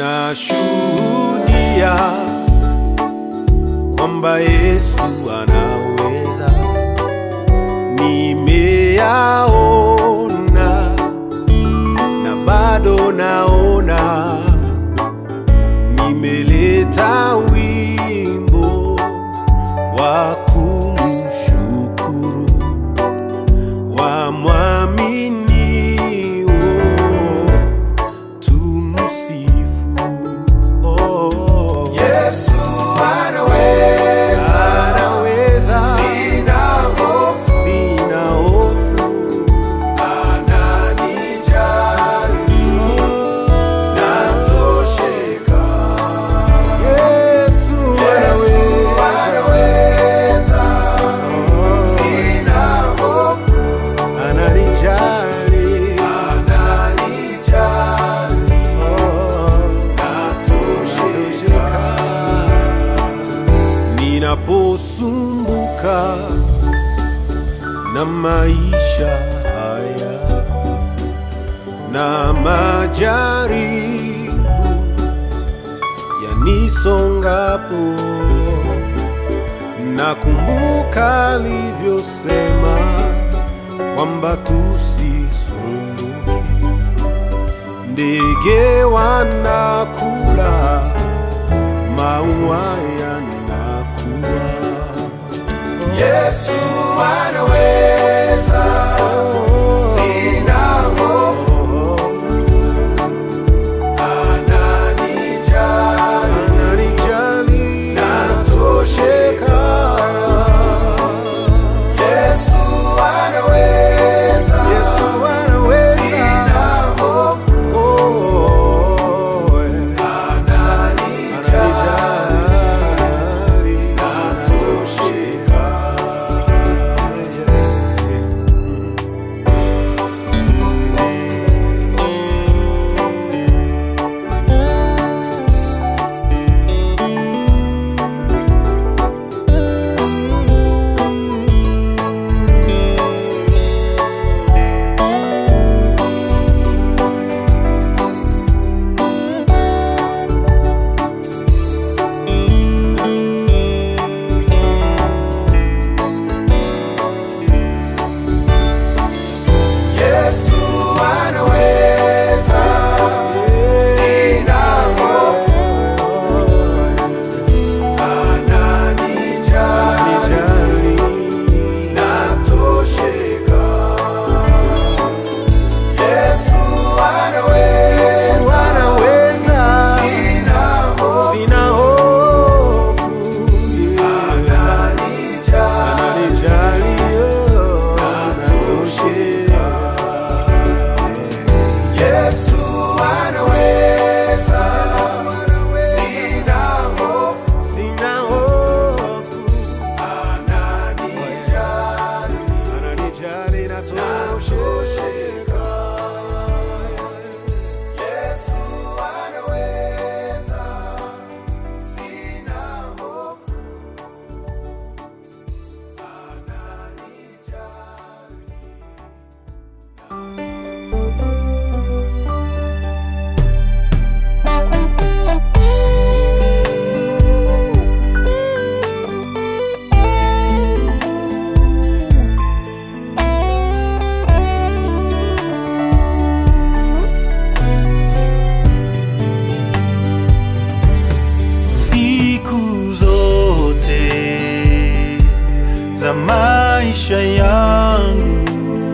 Nashuhudia kwamba Yesu anaweza, nimeyaona na bado naona, nimeleta wimbo wa kumshukuru wa mwaminio tumsifu. Oh, Yesu anaweza, anaweza, sina hofu, sina hofu, ananijali, natosheka. Yesu Yesu anaweza, sina hofu, ananijali, ananijali, oh, natosheka. ninaposumbuka na maisha haya na majaribu yanisongapo, nakumbuka alivyosema kwamba tusisumbuke. Ndege wanakula, maua yanakuwa. Yesu anaweza, sina hofu, ananijali, Ananijali, natosheka. Yesu anaweza, Yesu anaweza. sina hofu, Oh, eh. ananijali, Ananijali, natosheka. Yesu anaweza, sina hofu, ananijali, natosheka. Yesu Yesu anaweza, anaweza. sina hofu, Sina hofu, yeah. ananijali, Ananijali, oh, natosheka. Yesu anaweza, sina hofu, Sina hofu, ananijali, ananijali, natosheka. Yesu anaweza, sina hofu, ananijali. siku zote za maisha yangu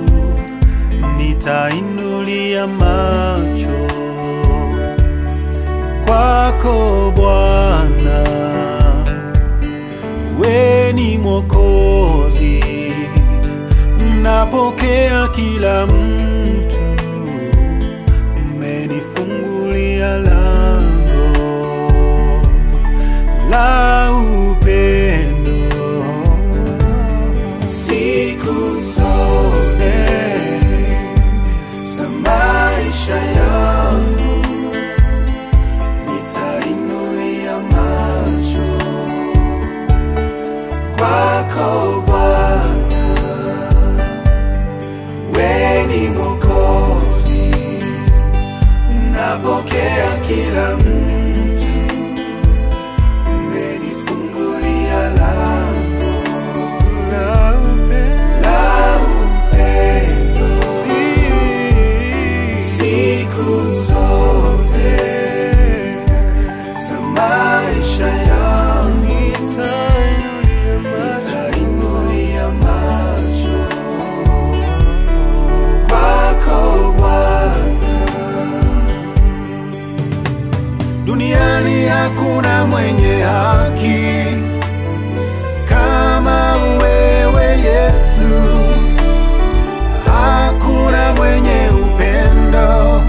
nitainulia macho kwako Bwana, we ni Mwokozi, napokea kila mtu, umenifungulia lango la upendo Siku zote za maisha yangu nitainulia macho kwako Bwana, we ni Mwokozi, napokea kila mtu siku zote za maisha yangu nitainulia macho kwako Bwana. Duniani hakuna mwenye haki kama wewe Yesu, hakuna mwenye upendo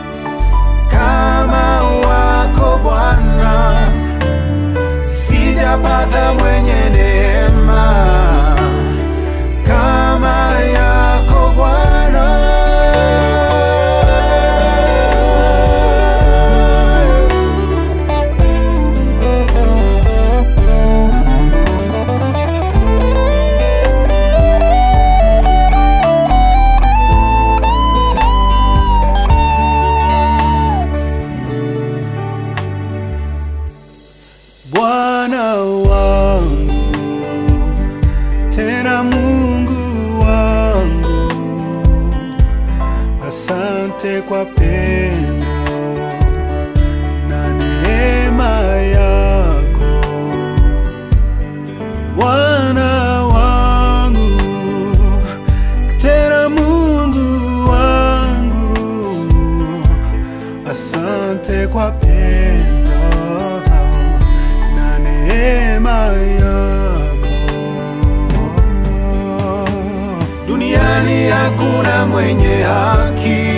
kama wako Bwana, sijapata mwenye neema kama yako Bwana. Bwana wangu, tena Mungu wangu, asante kwa pendo na neema yako. Bwana wangu, tena Mungu wangu, asante kwa pendo na neema yako. Duniani hakuna mwenye haki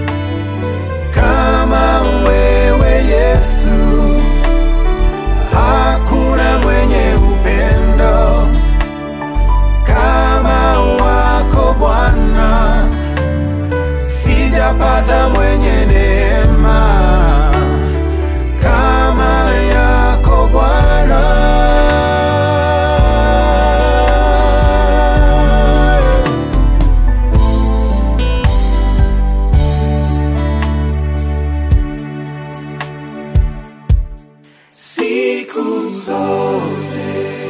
kama wewe Yesu, hakuna mwenye upendo kama wako Bwana, sijapata mwenye neema kama yako Bwana. siku zote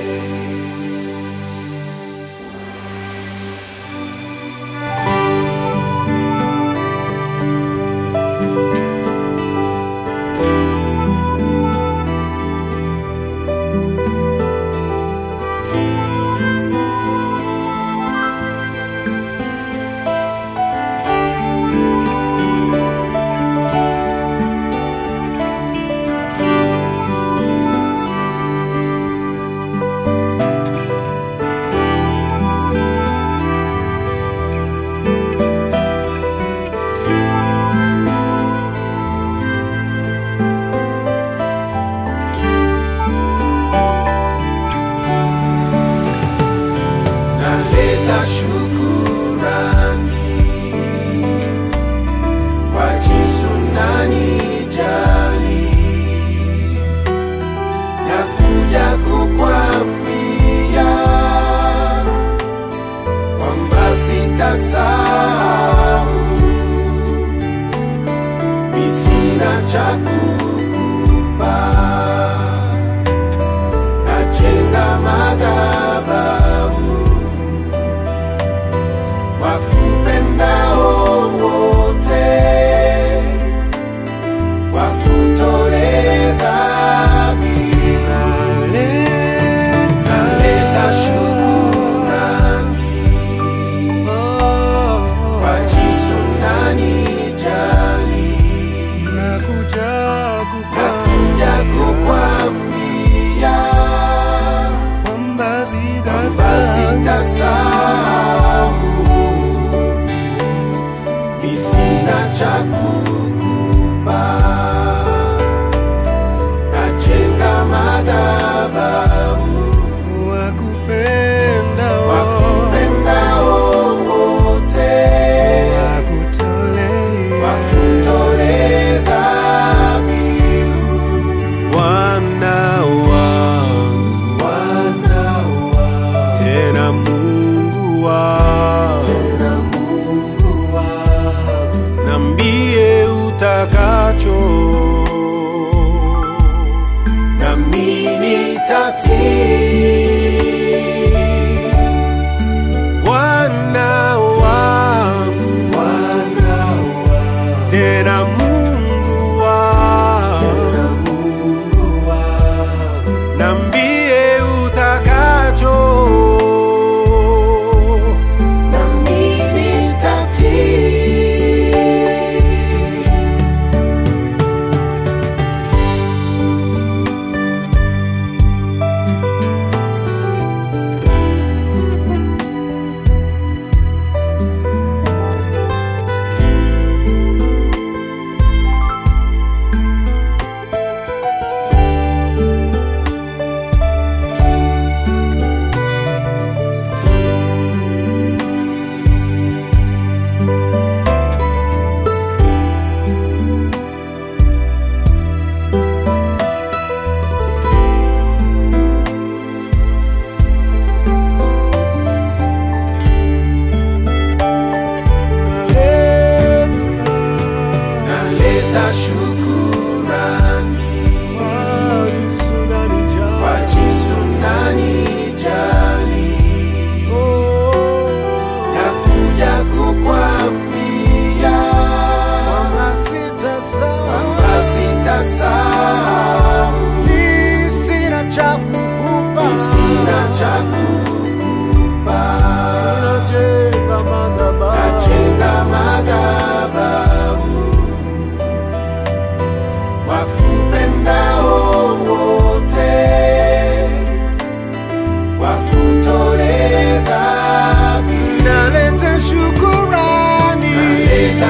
naleta shukurani kwa jinsi unanijali na kuja kukwambia kwamba sitasahau mi sina cha kukupa najenga madhabahu wakupendao wote wakutole dhamira naleta shukurani kwa jinsi unanijali Nakuja nakuja kukwambia kwamba kwamba sitasahau mi sina cha kukupa najenga madhabahu wakupenda wakupendao wote wakutole dhabihu Bwana wangu Bwana wa tena Mungu wangu tena Mungu wa nambie utakacho nami nitatii Bwana wangu Bwana wa tena Mungu wangu, tena Mungu wangu, nambie utakacho nami nitatii. Naleta shukurani kwa jinsi unanijali. Nakuja kukwambia kwamba sitasahau, Sina cha kukupa, sina cha kukupa. najenga madhabahu Najenga madhabahu wakupendao wote, wakutole dhabihu. naleta shukurani Naleta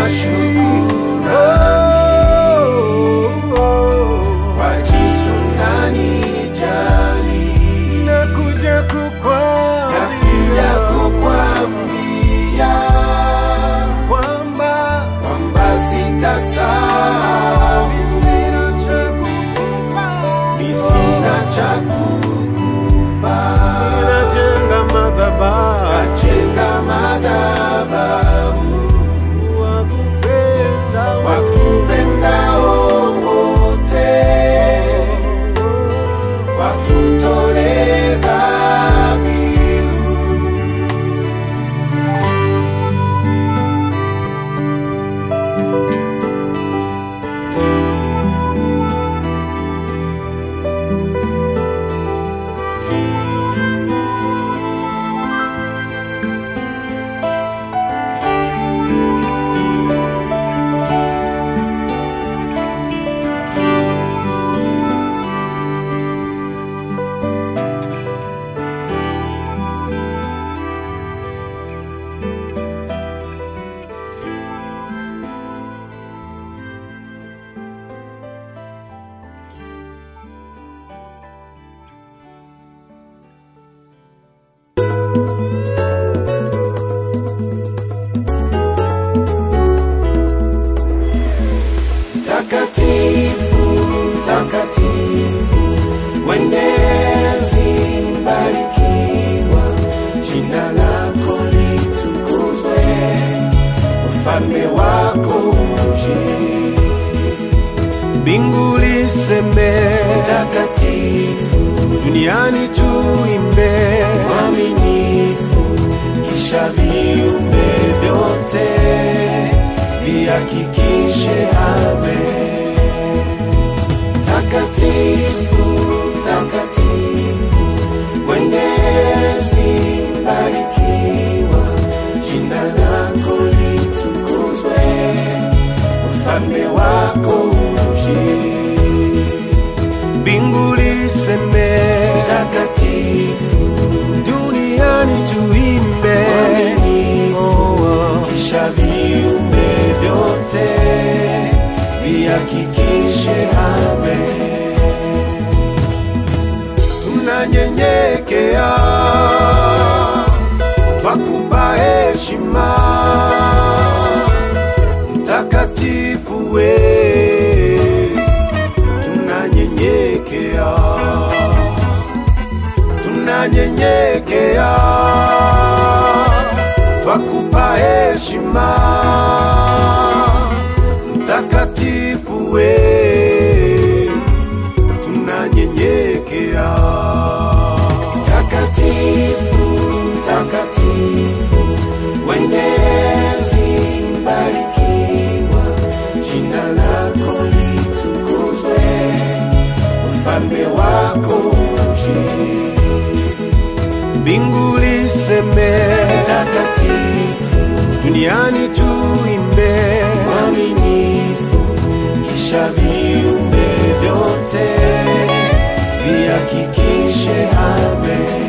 shukurani kwa jinsi unanijali. nakuja Nakuja kukwambia kukwambia kwamba kwamba sitasahau, sina cha kukupa, mi sina cha kukupa. najenga madhabahu Najenga madhabahu wakupenda wakupendao wote, wakutole dhabihu. Takatifu, takatifu, mwenyezi mbarikiwa, jina lako litukuzwe, ufalme wako uje. mbingu liseme Takatifu, duniani tuimbe mwaminifu, kisha viumbe vyote vihakikishe amen. Takatifu, takatifu, mwenyezi mbarikiwa, jina lako litukuzwe, ufalme wako uje. mbingu liseme Takatifu, duniani tuimbe mwaminifu, Oh, oh. kisha viumbe vyote vihakikishe amen. tunanyenyekea twakupa heshima mtakatifu we tunanyenyekea tunanyenyekea twakupa heshima mtakatifu we tunanyenyekea Takatifu, takatifu, mwenyezi mbarikiwa, wako uje. mbingu liseme, Mtakatifu, duniani tuimbe, mwaminifu, kisha viumbe vyote vihakikishe amen.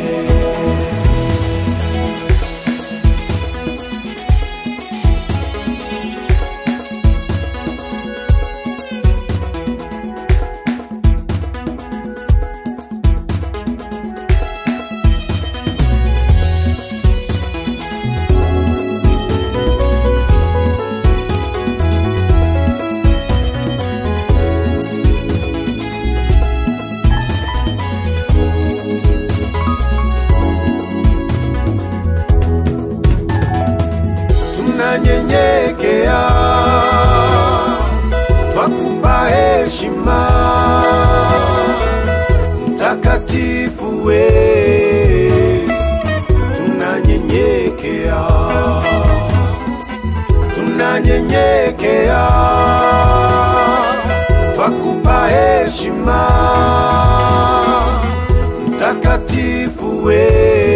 tunanyenyekea, twakupa heshima, mtakatifu we, tunanyenyekea, tunanyenyekea, twakupa heshima, mtakatifu we,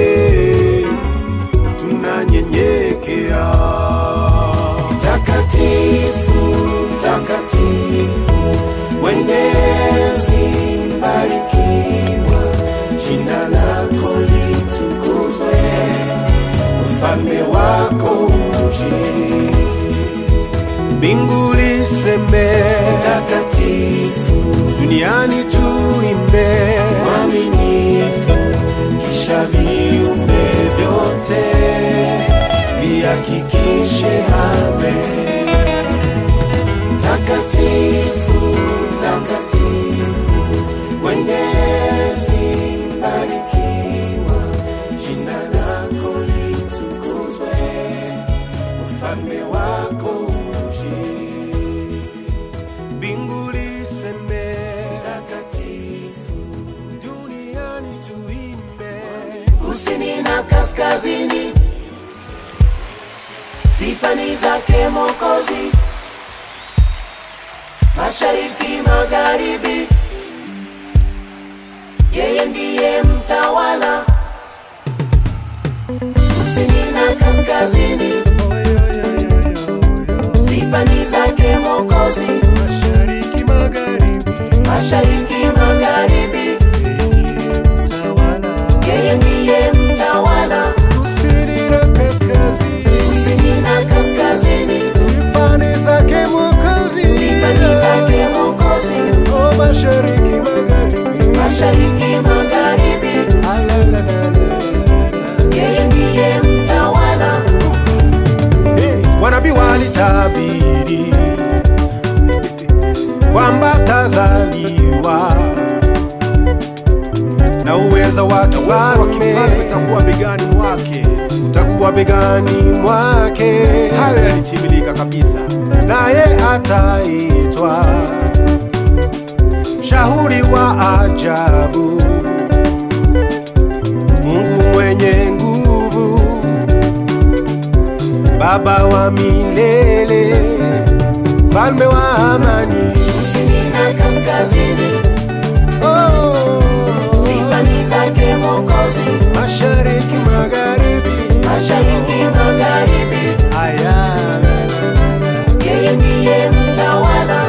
tunanyenyekea. Mtakatifu, mtakatifu, mwenyezi mbarikiwa, jina lako litukuzwe, ufalme wako uje. mbingu liseme, Mtakatifu, duniani tuimbe, mwaminifu, kisha viumbe vyote vihakikishe amen. Mtakatifu, mtakatifu, mwenyezi mbarikiwa, jina lako litukuzwe, ufalme wako uje. mbingu liseme, Mtakatifu, duniani tuimbe, kusini na kaskazini, sifa ni zake Mwokozi, mashariki magharibi, yeye ndiye mtawala. Kusini na kaskazini, sifa ni zake Mwokozi, mashariki magharibi, mashariki magharibi, tawala, yeye ndiye mtawala. kusini na kaskazini, Kusini na kaskazini, sifani zake Mwokozi, sifa ni zake Mwokozi, oh, mashariki magharibi, mashariki magharibi, Alalalala. yeye ndiye mtawala. Wanabii walitabiri kwamba tazaliwa na uweza wa kifalme utakuwa begani mwake, utakuwa begani mwake. Hayo yalitimilika kabisa, naye ataitwa mshauri wa ajabu, Mungu mwenye nguvu, Baba wa milele, mfalme wa amani. Kusini na kaskazini, Oh, sifa ni zake Mwokozi, mashariki magharibi, mashariki magharibi, aya yeye ndiye mtawala.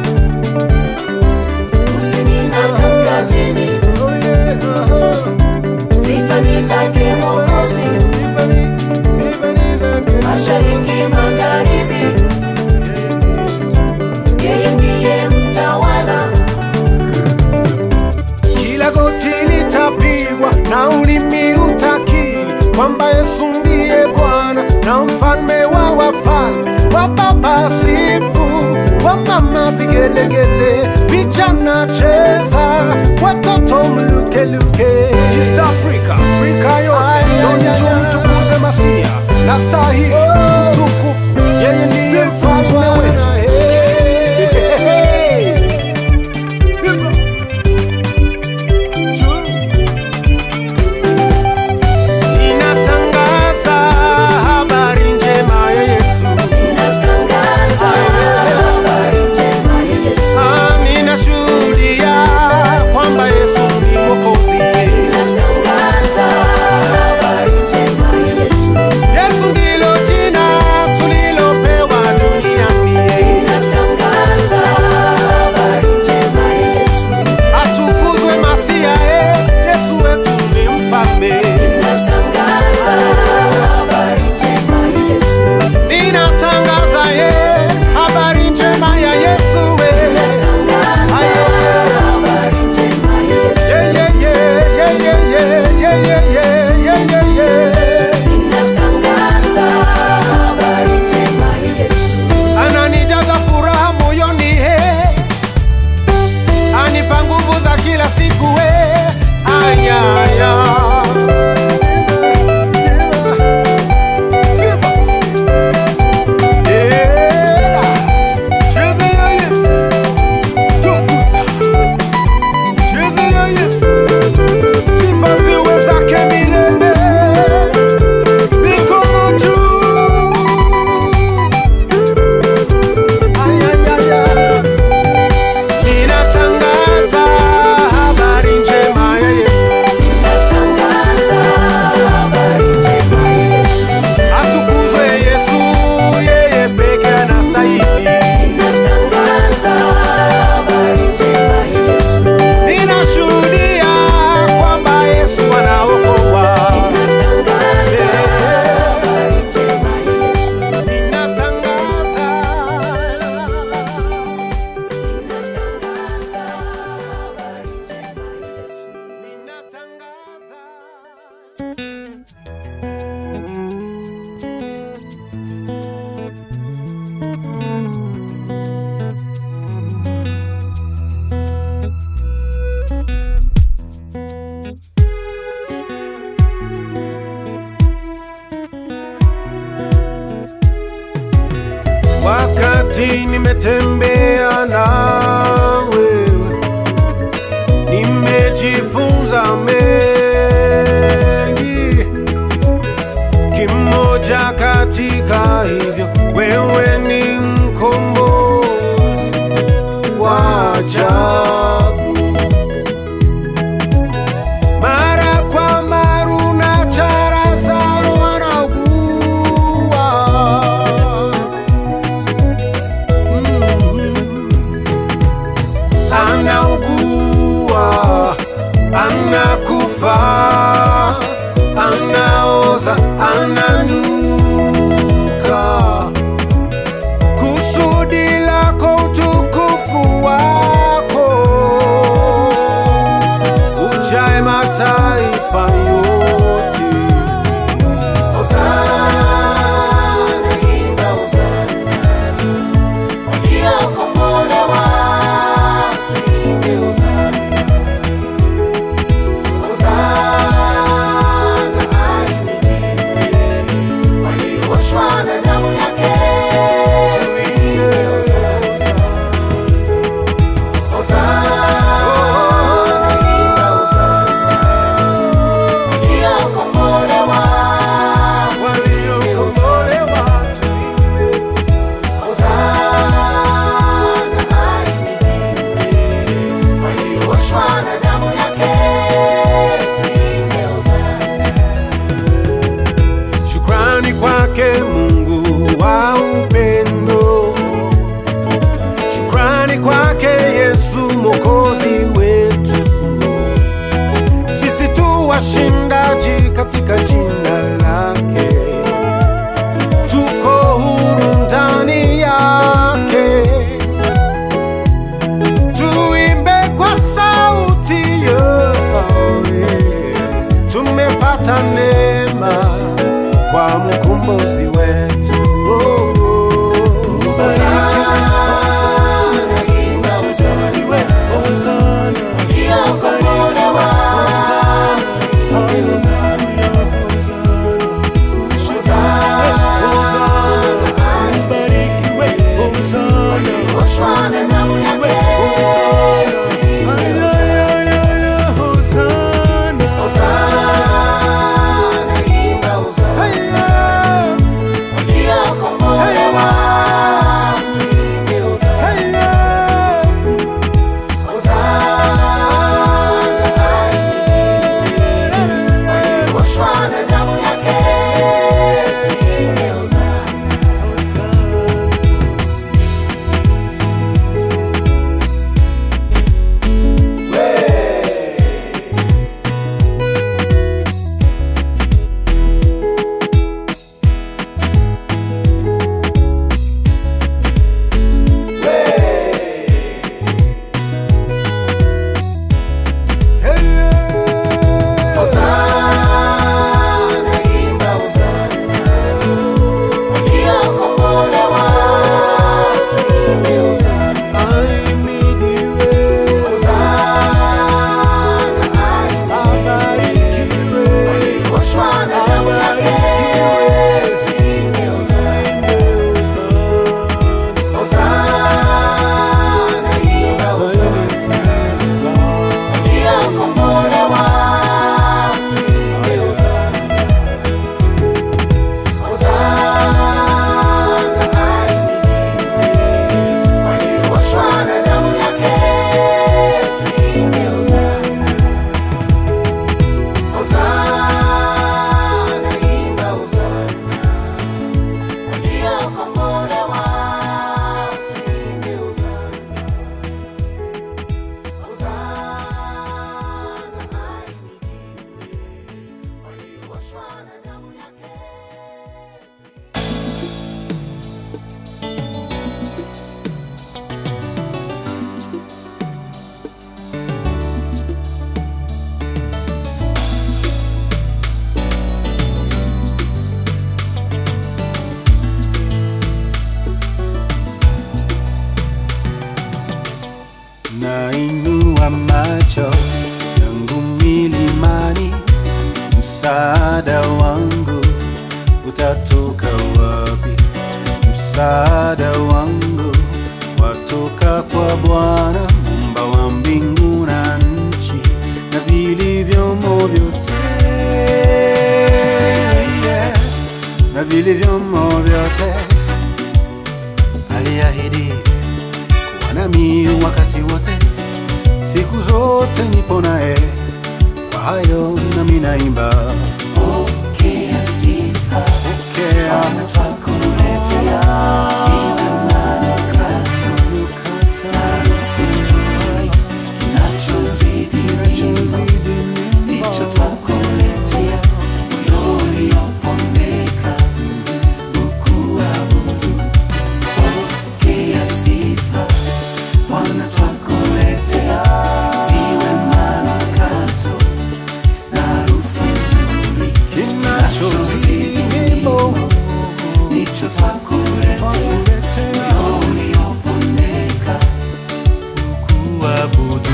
Kusini na kaskazini, oh yeah, oh, sifa ni zake Mwokozi, Stephanie, Stephanie zake. mashariki magharibi, yeye ndiye mtawala. Kila goti litapigwa na ulimi utakiri kwamba Yesu ndiye Bwana na mfalme wa wafalme, wa baba sifu, wa mama vigelegele, vijana cheza, watoto mlukeluke. East Africa, Afrika yote, njoni tumtukuze Masia na stahili utukufu, yeye ndiye mfalme wetu. Ninatangaza habari njema ya Yesu. Natangaza habari njema ya Yesu. Ah, Ninashuhudia nimetembea na wewe, nimejifunza mengi. Kimoja katika hivyo, wewe ni mkombozi wa ajabu. Mara kwa mara unacharaza wanaugua anaugua, anakufa, anaoza, ananuka. Kusudi lako utukufu wako ujae mataifa yote. Hosana, imba hosana. Waliokombolewa tuimbe hosana. Hosana, ahimidiwe. Walioshwa na damu yake tuimbe hosana. Hosana, imba hosana. Waliokombolewa Waliokombolewa tuimbe. Hosana, ahimidiwe. Walioshwa na damu yake tuimbe hosana. Shukrani kwake Mungu wa upendo, shukrani kwake Yesu mwokozi wetu. Sisi tu washindaji katika jina lake, tuko huru ndani yake. Tuimbe kwa sauti yote, tumepata neema kwa mkombozi wetu. Oh, oh, oh. Hosana, imba hosana. Waliokombolewa tuimbe hosana. Hosana, ahimidiwe. Walioshwa na damu yake tuimbe hosana. Hosana, imba hosana. Waliokombolewa tuimbe hosana. Hosana, ahimidiwe. Walioshwa na damu yake tuimbe hosana. Hey, yeah. Hosana, imba hosana. Waliokombolewa tuimbe hosana. Ahimidiwe, Hosana, ahimidiwe. abarikiwe, Walioshwa na damu yake tuimbe hosana. Hosana, imba hosana. Waliokombolewa tuimbe hosana. Hosana, ahimidiwe. Walioshwa na damu yake tuimbe hosana. Hosana, imba hosana. Waliokombolewa tuimbe hosana. Hosana, ahimidiwe. Walioshwa na damu yake nainua macho yangu milimani, msaada wangu utatoka wapi? Msaada wangu kutoka kwa Bwana muumba wa mbingu na nchi na vilivyomo vyote yeah. na vilivyomo vyote. Aliahidi kuwa nami wakati wote, siku zote nipo naye, kwa hayo nami naimba. Pokea sifa, Pokea Bwana twakuletea, ziwe manukato, harufu nzuri, inachozidi nyimbo, ndicho twakuletea, moyo uliopondeka, ukuabudu. Pokea sifa, Bwana twakuletea, ziwe manukato, na harufu nzuri, kinachozidi nyimbo ndicho twakuletea moyo uliopondeka kuabudu.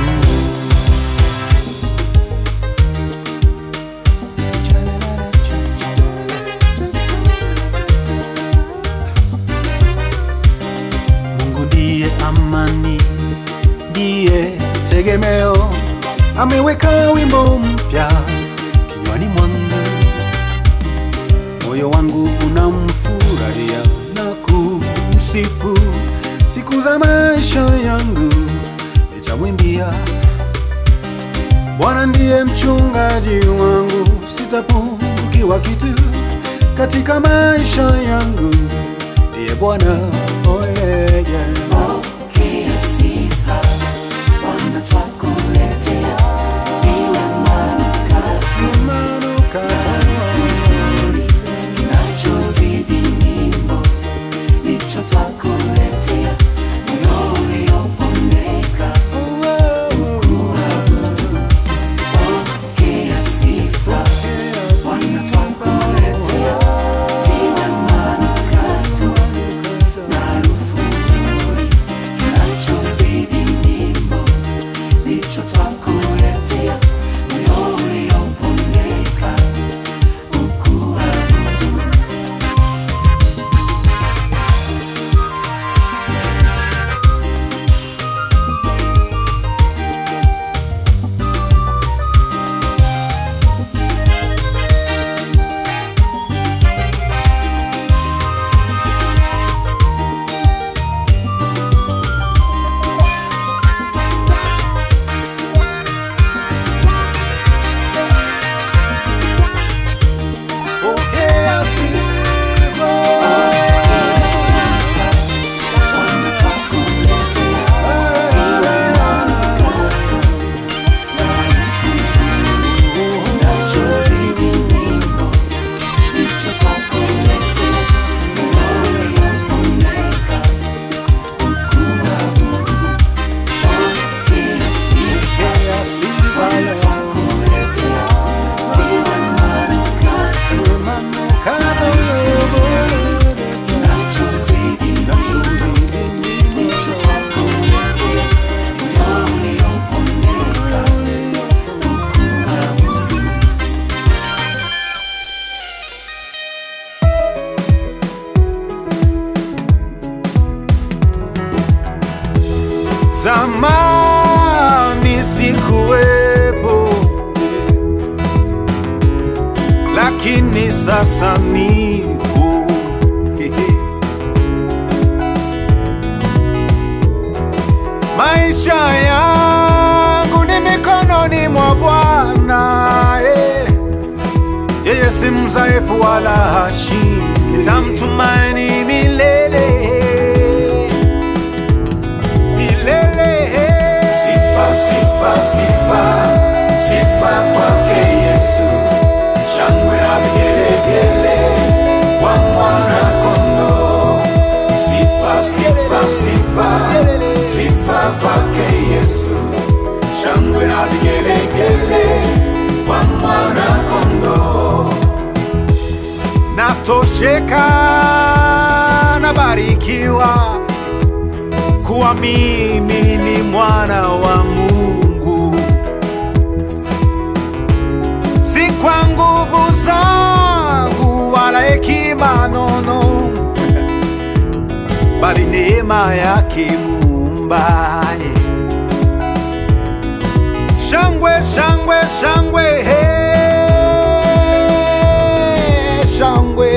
Mungu ndiye amani, ndiye tegemeo, ameweka wimbo mpya kinywani mwangu, moyo wangu unamfurahia na kumsifu siku za maisha yangu nitamwimbia. Bwana ndiye mchungaji wangu, sitapungukiwa kitu katika maisha yangu, ndiye Bwana oh yeah, yeah. pokea sifa Bwana twakuletea ziwe manukato harufu nzuri inachozidi nyimbo ndicho twakuletea moyo uliopondeka ukuabudu pokea sifa Bwana twakuletea ziwe manukato na harufu nzuri inachozidi nyimbo ndicho twakuletea moyo uliopondeka ukuabudu Pokea sifa. Bwana twakuletea ziwe manukato na harufu nzuri inachozidi nyimbo ndicho twakuletea moyo uliopondeka ukuabudu pokea sifa Bwana twakuletea ziwe manukato inachozidi ndicho twakuletea moyo uliopondeka ukuabudu Zamani sikuwepo, lakini sasa nipo. Maisha yangu ni mikononi mwa Bwana, eh. yeye si mzaifu wala hashindi, nitamtumaini milele milele. Sifa, sifa, sifa, sifa kwake Yesu, shangwe na vigelegele kwa mwana kondoo. Sifa, sifa, sifa, sifa kwake Yesu, shangwe na vigelegele kwa mwana kondoo. natosheka nabarikiwa kuwa mimi ni mwana wa Mungu, si kwa nguvu zangu wala hekima nono, bali neema yake Mungu. nyumbaye shangwe shangwe shangwe he shangwe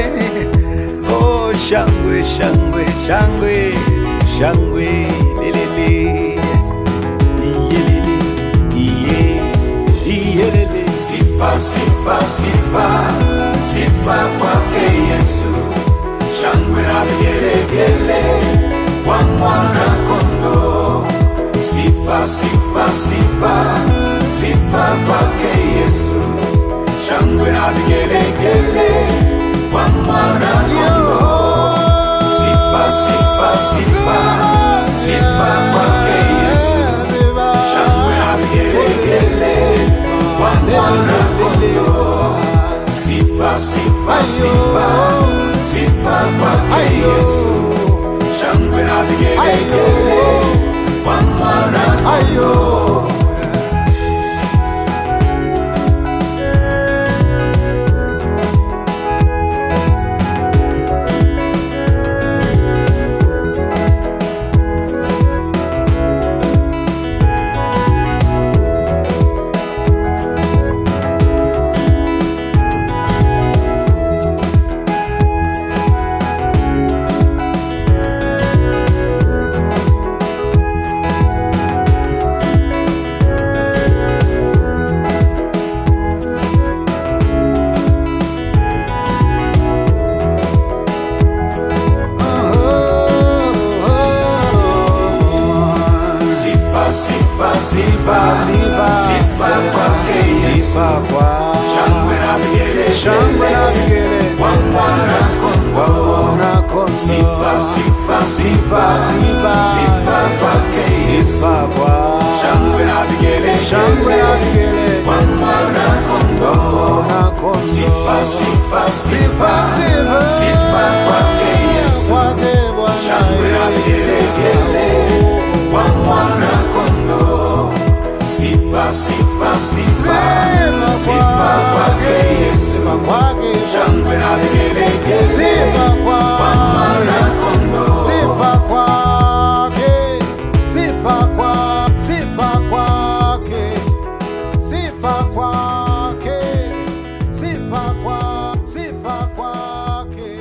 oh shangwe shangwe shangwe shangwe lelele iyelele iye iyelele Sifa, sifa, sifa, sifa kwake Yesu, shangwe na vigelegele kwa mwana kondoo. Sifa, sifa, sifa, sifa kwake Yesu, shangwe na vigelegele kwa mwana kondoo. Sifa, sifa, sifa, sifa kwake Yesu, shangwe na vigelegele kwa mwana kondoo. Sifa, sifa, sifa, sifa kwake Yesu, shangwe na vigelegele kwa mwana ayo Sifa, sifa, sifa, Sifa. sifa kwake Yesu, sifa kwa shangwe na shangwe na vigelegele vigele kwa mwana kondoo. na kondo Sifa, sifa, sifa, Sifa. sifa kwake Yesu, sifa kwa shangwe na shangwe na vigelegele vigele kwa mwana kondoo. na kondo Sifa, sifa, sifa, sifa sifa kwake Yesu, kwake Bwana shangwe na vigelegele kwa mwana kondoo. Sifa, sifa, sifa, sifa kwake Yesu, sifa kwake shangwe na vigelegele sifa kwa kwa mwana kondoo. sifa kwake sifa kwa sifa kwake sifa kwake sifa kwa sifa kwake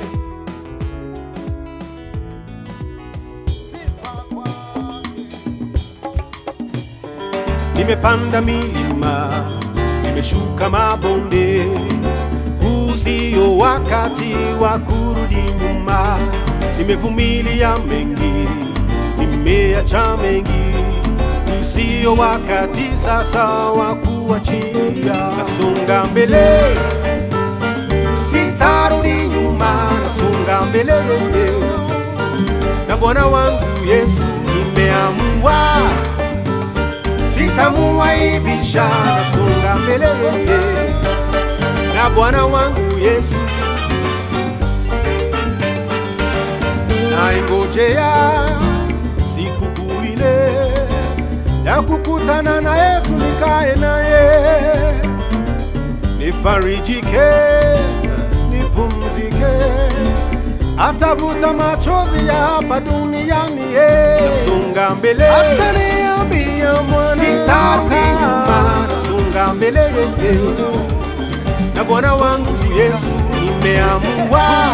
sifa kwake nimepanda milima nimeshuka mabonde huu sio wakati wa kurudi nyuma nimevumilia mengi nimeacha mengi usio wakati sasa wa kuachilia nasonga mbele sitarudi nyuma nasonga mbele na bwana wangu yesu nimeamua sitamuaibisha nasonga mbele na bwana wangu yesu naingojea sikukuu ile ya kukutana na yesu nikae naye nifarijike nipumzike atavuta machozi ya hapa duniani ye. nasonga mbele ataniambia mwana sitarudi nyuma nasonga mbele ye. na bwana wangu yesu nimeamua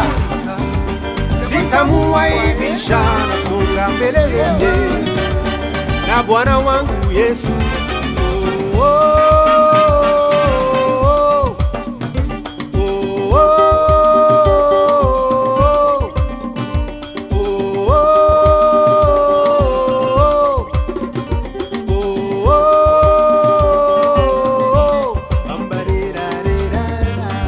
sitamuaibisha nasonga mbele ye. na bwana wangu yesu oh, oh, oh, oh, oh, oh, oh, ambarirarira.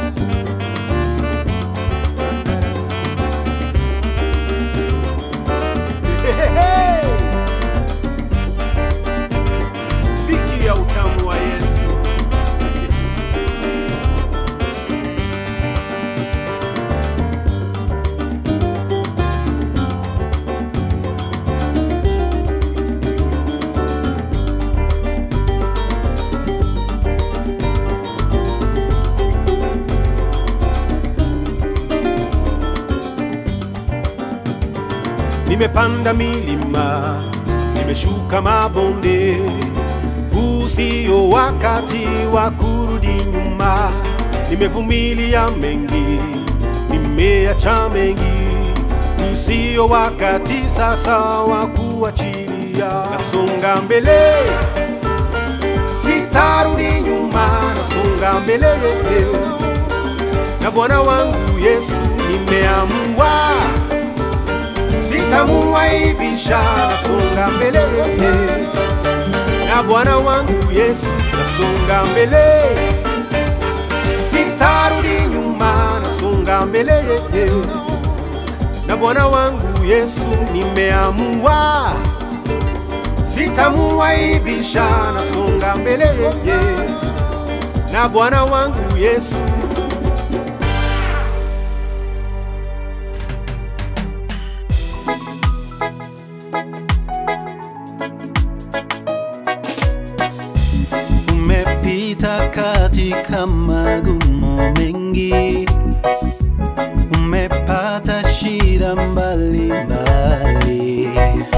Sikia utamu wa Yesu. Nimepanda milima milima, nimeshuka mabonde. Huu sio wakati wa kurudi nyuma, nimevumilia mengi, nimeacha mengi. Huu sio wakati sasa wa kuachilia, nasonga mbele, sitarudi nyuma, nasonga mbele na Bwana wangu Yesu nimeamua, sitamuaibisha, nasonga mbele na Bwana wangu Yesu, nasonga mbele, sitarudi nyuma, nasonga mbele na Bwana wangu Yesu nimeamua, sitamuaibisha, nasonga mbele na Bwana wangu Yesu Umepita katika magumu mengi, umepata shida mbalimbali,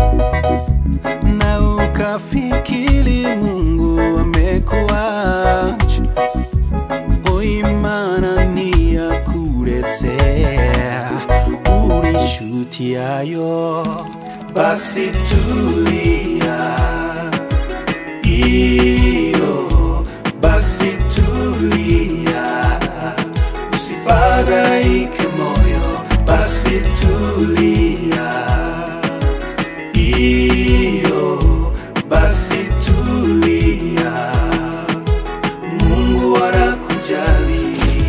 na ukafikiri Mungu amekuacha. O, imana ni ya kuletea ulishutiayo, basi tulia iyo basi tulia, usifadhaike moyo, basi tulia. Iyo basi tulia, Mungu anakujali.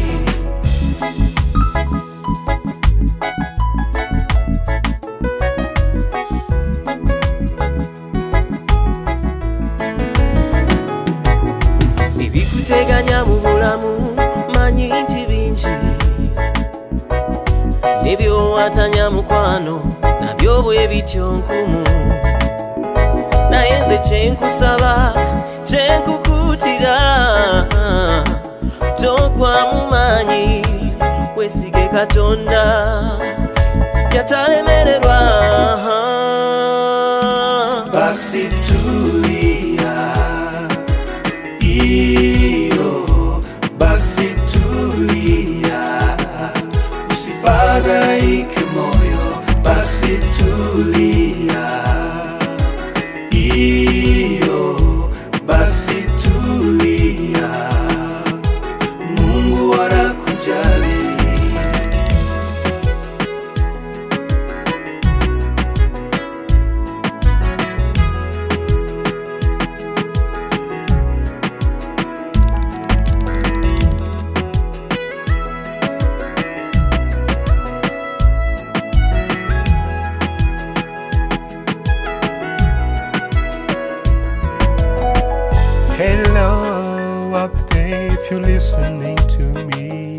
ebikuteganya mu bulamu manyi nti bingi nebyowatanya mukwano nabyo bwe bityo nkumu naye nze kyenkusaba kyenkukutira togwamu maanyi wesige katonda yatalemererwa basi tulia, iyo basi tulia, usifadhaike moyo, basi tulia, iyo basi tulia, Mungu anakujali. Hello, up there, if you're listening to me.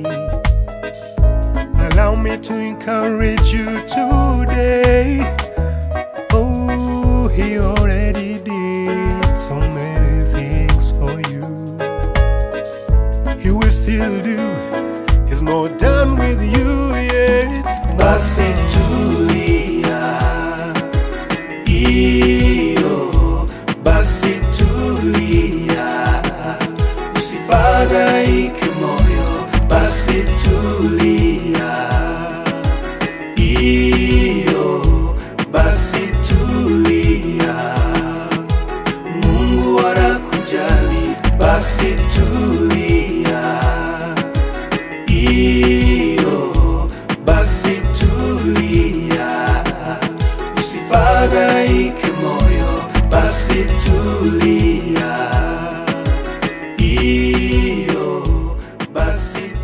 Allow me to encourage you today. Oh, he already did so many things for you. He will still do, he's not done with you yet. basi tulia, iyo basi tulia, usifadhaike moyo, basi tulia, iyo basi tulia, Mungu anakujali, basi tulia, iyo basi tulia, usifadhaike moyo, basi tulia, iyo basi